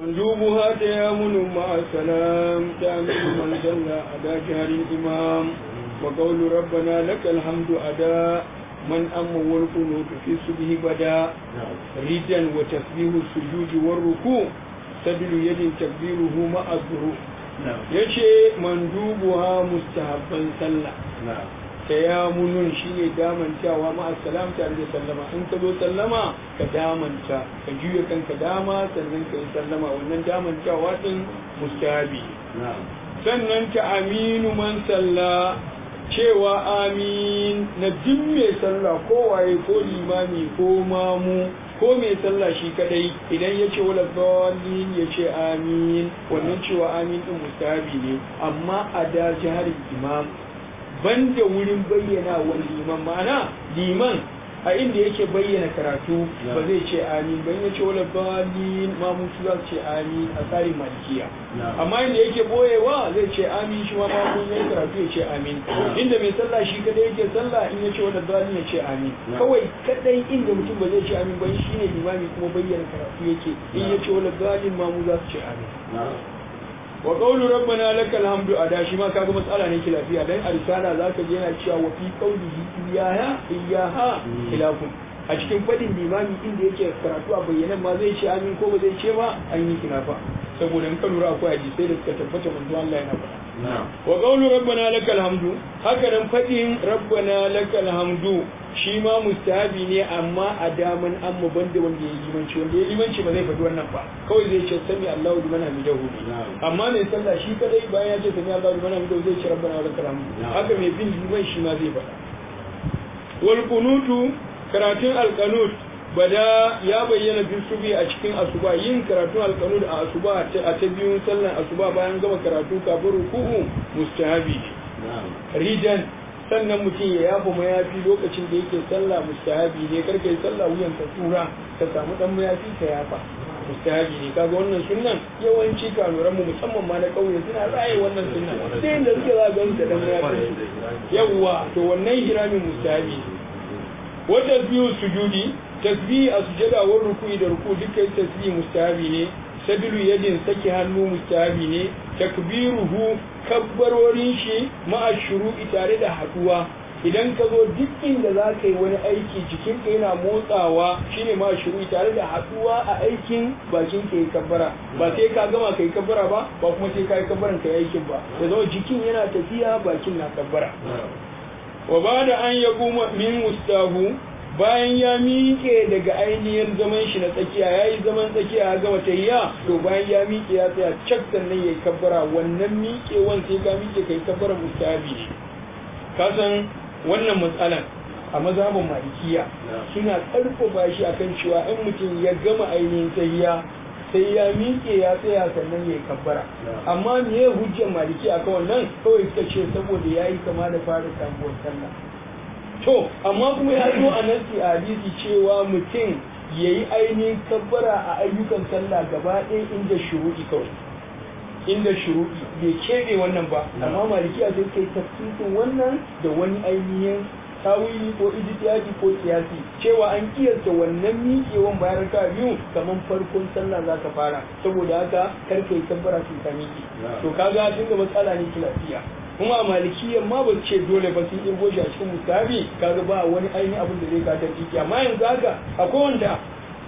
مندوبها تيامن مع السلام تأمين من جل أداء جهر الإمام وقول ربنا لك الحمد أداء من أم والقنوت في سبه بدا ردا وتسبيح السجود والركوع سبيل يد تكبيره مع الظروف yace mandubuha mustahabban sallah tayamunun shine damantawa ma assalam tare da sallama in ka zo sallama ka damanta ka juya kanka dama sannan ka yi sallama wannan damantawa din mustahabi sannan ta aminu man salla cewa amin na duk mai sallah ko waye ko limami ko mamu ko mai sallah shi kadai idan ya ce wala dhalin ya ce amin wannan cewa amin din mustahabi ne amma a da jihar imam banda wurin bayyana wani liman ma'ana liman a inda yake bayyana karatu ba zai ce amin ban ya ce wala balin ma mutu za su ce amin a tsarin malikiya amma inda yake boyewa zai ce amin shi ma ma mun yi karatu ya ce amin inda mai sallah shi kadai yake sallah in ya ce wala balin ya ce amin kawai kadai inda mutum ba zai ce amin ban shi ne limami kuma bayyana karatu yake in ya ce wala balin ma mu za su ce amin wa qawlu rabbana lakal hamdu ada shi ma kaga matsala ne lafiya dan a risala zaka je yana cewa wa fi qawlihi iyaha iyaha khilafun a cikin fadin limami inda yake karatu a bayyanan ma zai ce amin ko ba zai ce ba an yi khilafa saboda in ka lura akwai hadisai da suka tabbata manzo Allah yana faɗa wa qawlu rabbana lakal hamdu haka nan fadin rabbana lakal hamdu shi ma mustahabi ne amma a daman an mu banda wanda ya limanci wanda ya limanci ba zai faɗi wannan ba kawai zai ce sami Allahu liman hamidahu amma mai sallah shi kadai bayan ya ce sami Allahu liman hamidahu zai ce rabbana wa lakal hamdu haka mai bin liman shi ma zai faɗa wal kunutu karatun alqanut bada ya bayyana fi subi a cikin asuba yin karatun alqanut a asuba a ta biyun sallan asuba bayan gama karatu kafin ruku'u mustahabi ridan sannan mutum ya yafa mayafi lokacin da yake sallah mustahabi ne karka yi sallah wuyan ka tura ka samu dan mayafi ka yafa mustahabi ne kaga wannan sunnan yawanci kanuran mu musamman ma na kauye suna raye wannan sunnan sai da suke za ga da dan mayafi yawwa to wannan hiramin mustahabi wa tasbihu sujudi tasbihi a sujada wa ruku'i da ruku dukkan tasbihi mustahabi ne sabilu yadin saki hannu mustahabi ne takbiruhu kabbarorin shi ma'a shuru'i tare da haduwa idan ka zo duk inda za ka yi wani aiki jikinka yana motsawa shine ma shuru'i tare da haduwa a aikin bakin ka yi kabbara ba sai ka gama ka yi kabbara ba ba kuma sai ka yi kabbaran ka yi aikin ba da zama jikin yana tafiya bakin na kabbara wa ba da an ya min mustahu bayan ya miƙe daga ainihin zaman shi na tsakiya ya yi zaman tsakiya ya gama tahiya to bayan ya miƙe ya tsaya cak sannan ya yi kabbara wannan miƙewan sai ka miƙe ka yi kabbara mustahabi ne ka san wannan matsalan a mazhabin malikiya suna ƙarfafa shi akan cewa in mutum ya gama ainihin tahiya sai ya miƙe ya tsaya sannan ya yi kabbara amma me ya hujjar malikiya akan wannan kawai suka ce saboda ya yi kama da fara sabuwar sallah to amma kuma ya zo a nasi a hadisi cewa mutum ya yi ainihin kabbara a ayyukan sallah gaba ɗaya inda shuruɗi kawai inda shuruɗi bai keɓe wannan ba amma maliki a zai kai tafsirin wannan da wani ainihin tawili ko ijtihadi ko kiyasi cewa an kiyasta wannan miƙewan bayan raka biyu kamar farkon sallah za ka fara saboda haka kar ka yi kabbara sun ka miƙe to kaga tunda matsala ne lafiya kuma a malikiyan ma ba ce dole ba sun irgo shi a cikin mustahabi kaga ba wani ainihin abin da zai ka ta ciki amma yanzu haka akwai wanda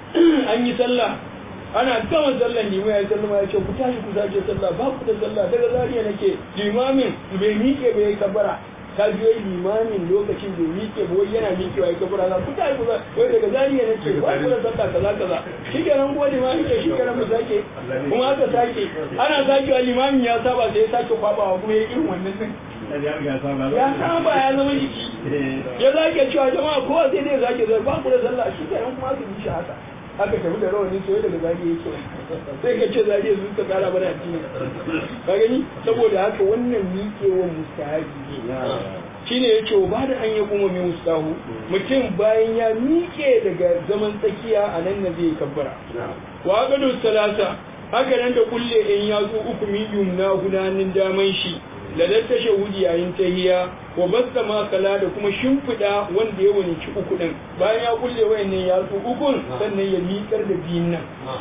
an yi sallah ana gama sallan limai ya sallama ya ce ku tashi ku sake sallah ba ku da sallah daga zariya nake limamin bai miƙe bai kabbara ka biyo limamin lokacin da miƙe ba wai yana miƙewa ya kabbara za ku tashi ku sa wai daga zariya nake ba ku da sallah kaza kaza shi kenan ko limamin ke shi kenan mu sake kuma aka sake ana sakewa limamin ya saba sai ya sake kwabawa kuma ya irin wannan din ya saba ya zama jiki ya zake cewa jama'a kowa sai dai zake zai ba ku da sallah shi kenan kuma aka yi shi haka aka tafi da rawani soye daga zariya yake sai ka ce zariya su ka kara mana addini ka gani saboda haka wannan miƙewan mustahabi ne shine yace ba da an yi kuma mai mustahu mutum bayan ya miƙe daga zaman tsakiya a nan na zai kabbara wa gado salasa haka nan da kulle in yatsu uku miliyum na gudanin daman shi ladar tashahudi yayin tahiya wa basta makala da kuma shimfiɗa wanda ya wani ci uku ɗin bayan ya kulle wayannan yatsu ukun sannan ya miƙar da biyun nan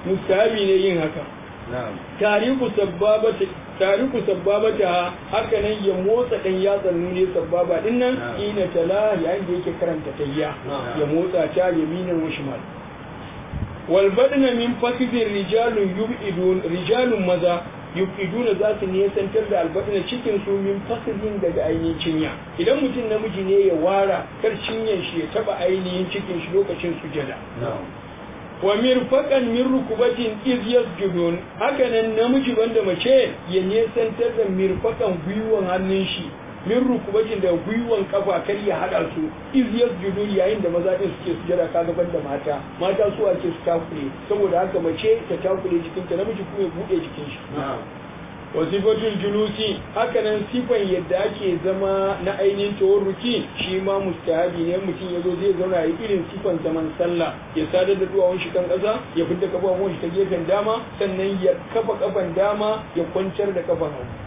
mustahabi ne yin haka tariku sabbabata tariku sabbabata haka nan ya motsa dan yatsan nune sabbaba din nan ina tala yayin da yake karanta tayya ya motsa ta yaminan wa shimal wal badna min fakidin rijalun yubidun rijalun maza yubiduna za su nesantar da albadna cikin su min fakidin daga ainihin cinya idan mutum namiji ne ya wara kar cinyan shi ya taba ainihin cikin shi lokacin sujada wa mirfaqan min rukubatin iz yasjudun haka nan namiji banda mace ya nesantar da mirfaqan gwiwan hannun shi min rukubatin da gwiwan kafa kar ya hada su iz yasjudun yayin da maza din suke sujada kaga banda mata mata su ake su takure saboda haka mace ta takure jikinta namiji kuma ya bude jikin shi wasifatul julusi hakanan sifan yadda ake zama na ainihin tawarruki shi ma mustahabi ne mutum ya zo zai zauna ya irin sifan zaman sallah ya sadar da duwawun shi kan ƙasa ya fidda kafafun shi ta gefen dama sannan ya kafa kafan dama ya kwantar da kafan hagu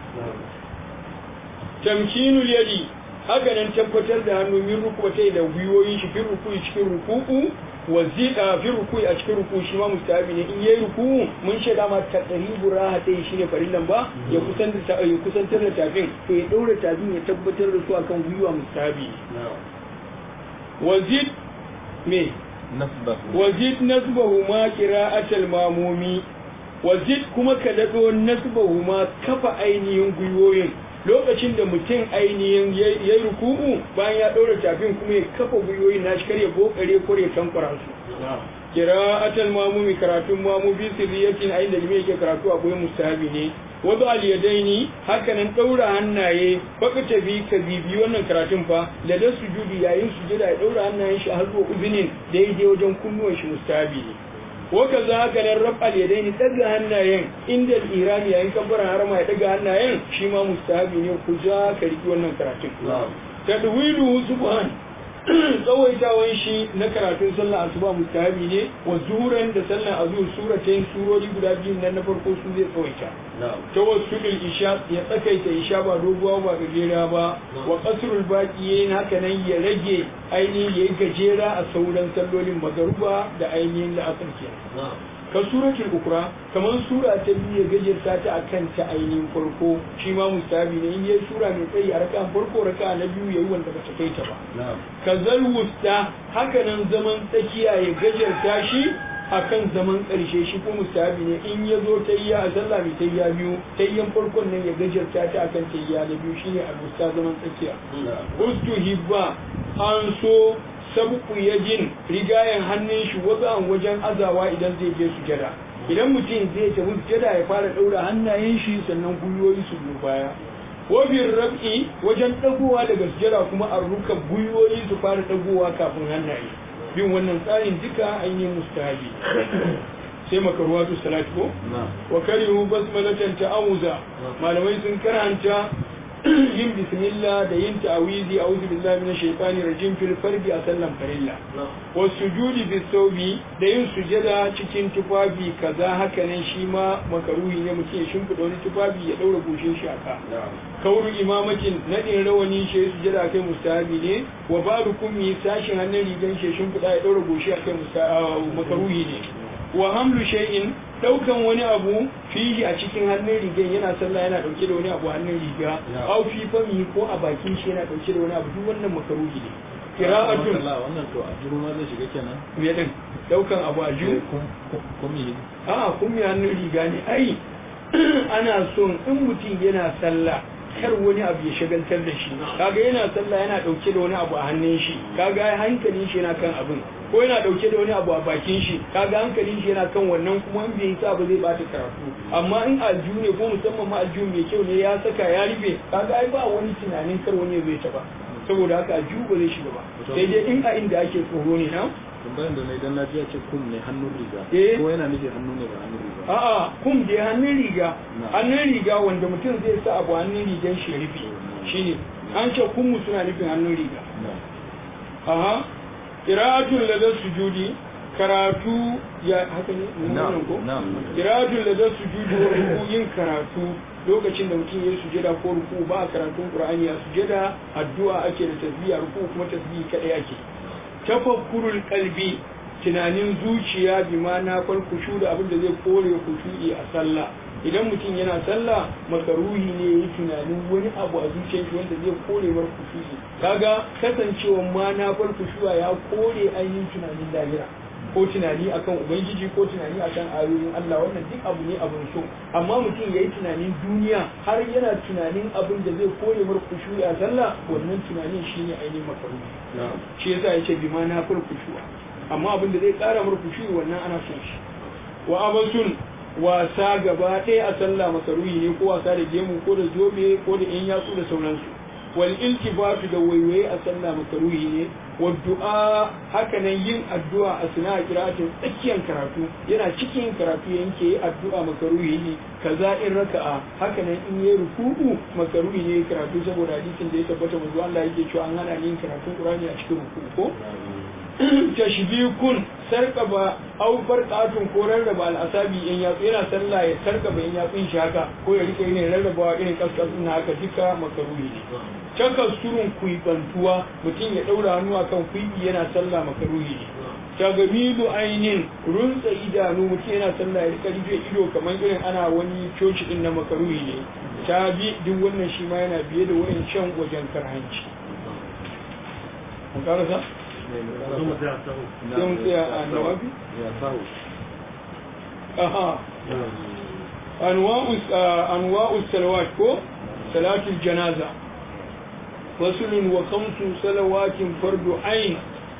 tamkinul yadi hakanan tabbatar da hannu min rukubatai da gwiwoyin shi fi ruku'i cikin ruku'u wa zida fi ruku'i a cikin ruku'u shi ma mustahabi ne in yayi ruku'u mun shaida ma taqribu rahatai shine farillan ba ya kusantar da ya kusantar da tafin to ya daura tafin ya tabbatar da su akan gwiwa mustahabi wa zid me nasbahu wa zid nasbahu ma qira'atul mamumi wa zid kuma ka dado nasbahu ma kafa ainihin gwiwoyin lokacin da mutum ainihin ya yi ruku'u bayan ya ɗaura tafin kuma ya kafa gwiwoyin nashi kar ya bokare ko ya tankwara su kira atal mamumi karatun mamu bi sirriyatin ayin da yake karatu akwai mustahabi ne wadu al yadaini haka nan ɗaura hannaye baka tafi ka bibi wannan karatun fa da da sujudi yayin sujada ya ɗaura hannayen shi har zuwa uzinin daidai wajen kunnuwan shi mustahabi ne waka za ka nan rab al yadaini daga hannayen inda irani yayin kabbara harama ya daga hannayen shi ma mustahabi ne ku ja ka riki wannan karatun tadwilu subhan tsawaitawan shi na karatun sallah asuba mustahabi ne wa zuran da sallah azur suratain surori guda biyu nan na farko su zai tsawaita tawassulul isha ya tsakaita isha ba doguwa ba gajera ba wa qasrul baqiyin haka nan ya rage ainihin yayi gajera a sauran sallolin magaruba da ainihin la'asar kenan ka suratul ukra kamar sura ta biyu ya gajarta ta akan ta ainihin farko shi ma mustahabi ne in yayi sura mai tsayi a raka farko raka na biyu yayi wanda bata kai ta ba ka zal wusta haka nan zaman tsakiya ya gajarta shi akan zaman ƙarshe shi ko mustahabi ne in ya zo tayya a sallah mai tayya biyu tayyan farkon nan ya gajarta ta akan tayya na biyu shine al-wusta zaman tsakiya ustu hibba an so sabku yajin rigayen hannun shi wajen wajen azawa idan zai je sujada idan mutum zai tafi sujada ya fara daura hannayen shi sannan gwiwoyi su biyu baya wabin rab'i wajen dagowa daga sujada kuma an ruka gwiwoyi su fara dagowa kafin hannaye bin wannan tsarin duka ainihin mustahabi sai makaruwatu salati ko wa karihu basmalatan ta'awuza malamai sun karanta yin bismillah da yin ta'awizi a'udhu billahi minash shaitani rajim fil fardi a sallan farilla wa sujudi bis sawbi da yin sujada cikin tufafi kaza haka nan shi ma makaruhi ne mutum ya shimfida wani tufafi ya daura goshin shi aka kauru imamatin nadin rawani shi sujada kai mustahabi ne wa ba'du kummi sashin hannun rigan shi shimfida ya daura goshi akai makaruhi ne wa hamlu shay'in daukan wani abu fihi a cikin hannun rigan yana sallah yana dauke da wani abu hannun riga au fi fami ko a bakin shi yana dauke da wani abu duk wannan makaruhi ne qira'atun wannan to a juru ma zai shiga kenan me din daukan abu a juru kumi a kumi hannun riga ne ai ana son in mutum yana sallah kar wani abu ya shagaltar da shi kaga yana sallah yana dauke da wani abu a hannun shi kaga hankalin shi yana kan abin ko yana dauke da wani abu a bakin shi kaga hankalin shi yana kan wannan kuma in bai sa ba zai bata karatu amma in aljihu ne ko musamman ma aljihu mai kyau ne ya saka ya rufe kaga ai ba wani tunanin kar wani zai taba saboda haka aljihu ba zai shiga ba sai dai in a inda ake tsoro ne na tambayan da na idan na ji ce kum ne hannun riga Eh. ko yana nufi hannu ne ba hannun riga a'a kum dai hannun riga Na. hannun riga wanda mutum zai sa abu hannun rigan shi ya rufe shine an ce kummu suna nufin hannun riga na aha qira'atul ladar sujudi karatu ya haka ne mun Na'am, wannan ko na'am. qira'atul ladar sujudi wa ruku yin karatu lokacin da mutum ya sujada ko ruku ba a karatun qur'ani a sujada addu'a ake da tasbiya ruku kuma tasbihi kadai ake tafakkurul qalbi tunanin zuciya bi ma na fal kushu da abin da zai kore kushu'i a sallah idan mutum yana sallah makaruhi ne yi tunanin wani abu a zuciyar shi wanda zai kore mar kushu'i kaga kasancewa ma na fal kushu'a ya kore ainihin tunanin lahira ko tunani akan ubangiji ko tunani akan ayoyin Allah wannan duk abu ne abin so amma mutum yayi tunanin duniya har yana tunanin abin da zai kore mar kushu'i a sallah wannan tunanin shine ainihin makaruhi shi yasa yace bi ma na fal kushu'a amma abin da zai kara mar kushu'i wannan ana son shi wa abasun wasa gaba ɗaya a sallah makaruhi ne ko wasa da gemu ko da zobe ko da yan yatsu da sauransu wal iltifatu da waiwaye a sallah makaruhi ne wa du'a haka nan yin addu'a a suna kiratin tsakiyar karatu yana cikin karatu yanke addu'a makaruhi ne kaza in raka'a haka nan in yi ruku'u makaruhi ne karatu saboda hadisin da ya tabbata manzo Allah yake cewa an hana yin karatun Qur'ani a cikin ruku'u ko tashbikun sarkaba au farqatun ko rarraba al'asabi in yatsu yana sallah ya sarkaba in yatsun shi haka ko ya rike irin rarrabawa irin kaskasun na haka duka makaruhi ne caka surun kuibantuwa mutum ya daura hannu akan kuibi yana sallah makaruhi ne tagamilu ainin runtsa idanu mutum yana sallah ya rika rufe ido kamar irin ana wani coci din na makaruhi ne ta bi duk wannan shi ma yana biye da wayan shan wajen karhanci mun karasa sai mu tsaya a nawabi aha anwa'u salawat ko salatul janaza fasulun wa khamsu salawatin fardu ain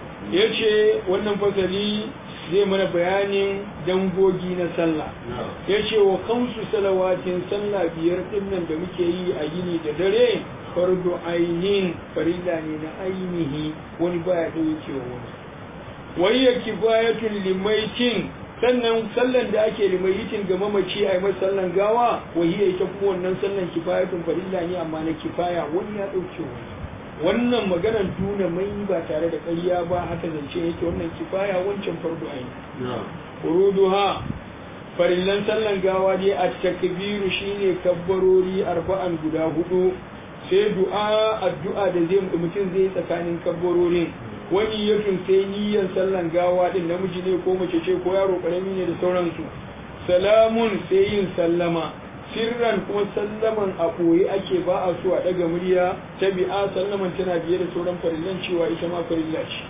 yace wannan fasali zai mana bayanin dangogi na sallah yace wa khamsu salawatin sallah biyar dinnan da muke yi a yini da dare fardu ainin farida ne na ainihi wani baya dauke wa wani wayya kifayatun limaitin sannan sallan da ake limayitin ga mamaci a yi masa sallan gawa wahiya ita kuma wannan sallan kifayatun farilla ne amma na kifaya wani ya dauke wani wannan maganar tuna mai ba tare da ƙarya ba haka zance yake wannan kifaya wancan fardu aini uruduha farillan sallan gawa dai a takbiru shine kabbarori arba'an guda hudu sai du'a addu'a da zai mutum zai tsakanin kabbarorin wani yatun sai niyyar sallan gawa din namiji ne ko mace ce ko yaro karami ne da sauransu salamun sai yin sallama sirran kuma sallaman a ɓoye ake ba a so a ɗaga murya ta bi'a sallaman tana biye da sauran farillan cewa ita ma farilla ce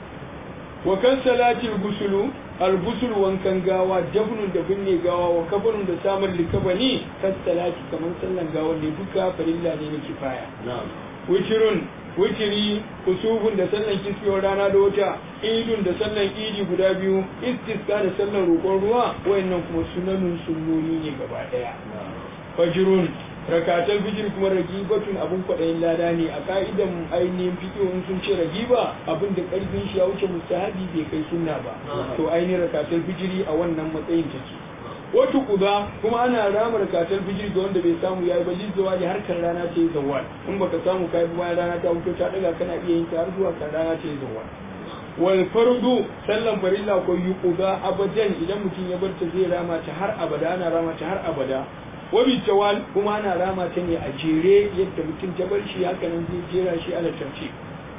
wa kan salatil gusulu al-gusul wankan gawa dafnun da binne gawa wa kafanun da samun likabani kan salati kamar sallan gawa ne duka farilla ne na kifaya witirun witiri kusufun da sallan kisfiyar rana da wata idun da sallan idi guda biyu istiska da sallan roƙon ruwa wayannan kuma sunanun sunnoni ne gaba ɗaya fajirun rakatar fijir kuma ragibatun abun kwaɗayin lada ne a ka'idan ainihin fikihun sun ce ragiba abin da ƙarfin shi ya wuce mustahabi bai kai sunna ba to ainihin rakatar fijiri a wannan matsayin take wata kuza kuma ana rama rakatar fijir ga wanda bai samu yayi ba lizawa ne harkar rana ce zawal in baka samu kai bayan rana ta wuce ta daga kana iya yin ta har zuwa kan rana ce zawal wal fardu sallan farilla ko yuquza abadan idan mutum ya bar ta zai rama ta har abada ana rama ta har abada wabi tawal kuma ana rama ta ne a jere yadda mutum ta bar shi haka nan zai jera shi ala tarci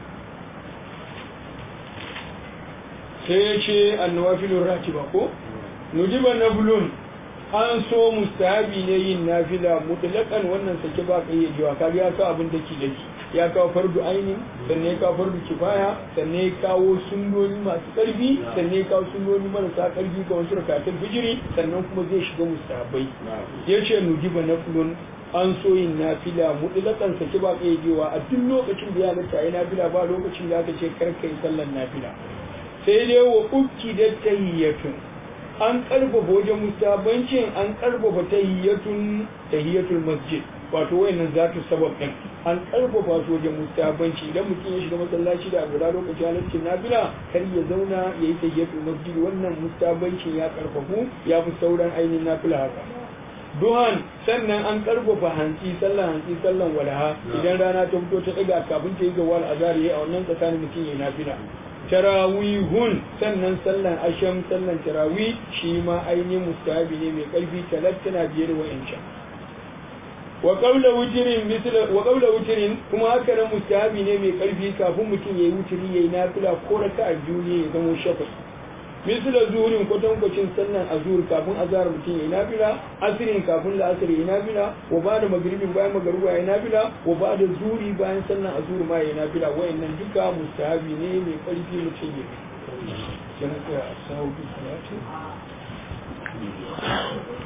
sai ya ce annawafilun ratiba ko nudiba naflun an so mustahabi ne yin nafila mutlaqan wannan sake ba kai yajiwa kaga ya kawo abin daki daki ya kawo fardu ainin sannan ya kawo fardu kifaya sannan ya kawo sunnoni masu karfi sannan ya kawo sunnoni marasa karfi ga wasu rakatul fijiri sannan kuma zai shiga mustahabai ya ce nudiba naflun an so yin nafila mutlaqan sake ba kai yajiwa a duk lokacin da ya ga tayi nafila ba lokacin da aka ce karka yi sallan nafila sai dai wa ukki da tahiyyatun an karfafa wajen mustabancin an karfafa tahiyyatun tahiyyatul masjid wato wayannan zatu sabab din an karfafa su wajen mustabanci idan mutum ya shiga masallaci da abu lokacin halaccin nafila kar ya zauna ya yi tahiyyatul masjid wannan mustabancin ya karfafu ya fi sauran ainihin nafila haka duhan sannan an karfafa hantsi sallan hantsi sallan walaha idan rana ta fito ta daga kafin ta yi zawal azhar yayi a wannan tsakanin mutum ya nafila tarawihun sannan sallan asham sallan tarawi shi ma ainihin mustahabi ne mai karfi talattana biye da wa'ancan wa qawla wutrin misla wa qawla wutrin kuma haka nan mustahabi ne mai karfi kafin mutum yayi wutri yayi nafila ko raka'a biyu ne ya zama shafa misila zuhurin kwatankwacin sannan azur kafin azhar mutum ya nafila asirin kafin la'asar ya nafila wa ba da magribin bayan magariba ya nafila wa ba da zuri bayan sannan azur ma ya nafila wayannan duka mustahabi ne mai karfi mutum ya yi. Jama'a a sahu salati.